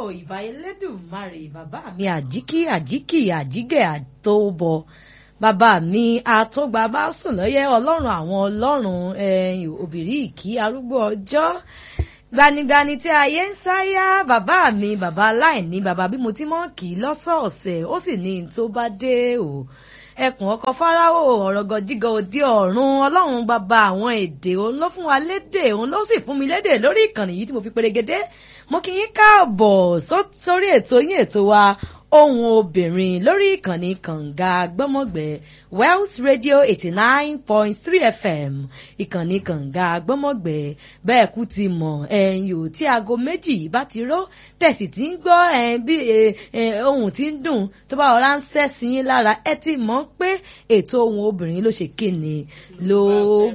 ìbà elédùnmarè bàbá mi àjíkí àjíkì àjígẹ̀ àtòbọ̀ bàbá mi àtògbà bá sùn lọ́yẹ́ ọlọ́run àwọn ọlọ́run ẹ̀yìn òbírí ìkí arúgbó ọjọ́ gbanigbani tí ayé ń sáyà bàbá mi bàbá aláìní bàbá bí mo ti mọ̀ kì í lọ́sọ̀ọ̀sẹ̀ ó sì ní n tó bá dé o ẹkùn ọkọ fáráwò ọ̀rọ̀gọ̀ jígọ̀ òde ọ̀run ọlọ́run bàbá àwọn èdè òun ló fún wa lédè òun ló sì fún mi lédè lórí ìkànnì yìí tí mo fi perégedé mo kí yín káàbọ̀ sórí ètò yín ètò wa ohun obìnrin lórí ìkànnì kànga gbọ́mọ̀gbẹ́ Wells Radio eighty nine point three FM ìkànnì kànga gbọ́mọ̀gbẹ́ bẹ́ẹ̀ kú ti mọ̀ ẹ̀yìn ò tí aago méjì bá ti ró tẹ̀sí tí ń gbọ́ bí ohun tí ń dùn tó bá ọ̀rá ń sẹ́ sí yín lára ẹ ti mọ̀ pé ètò ohun obìnrin ló ṣe kíni ló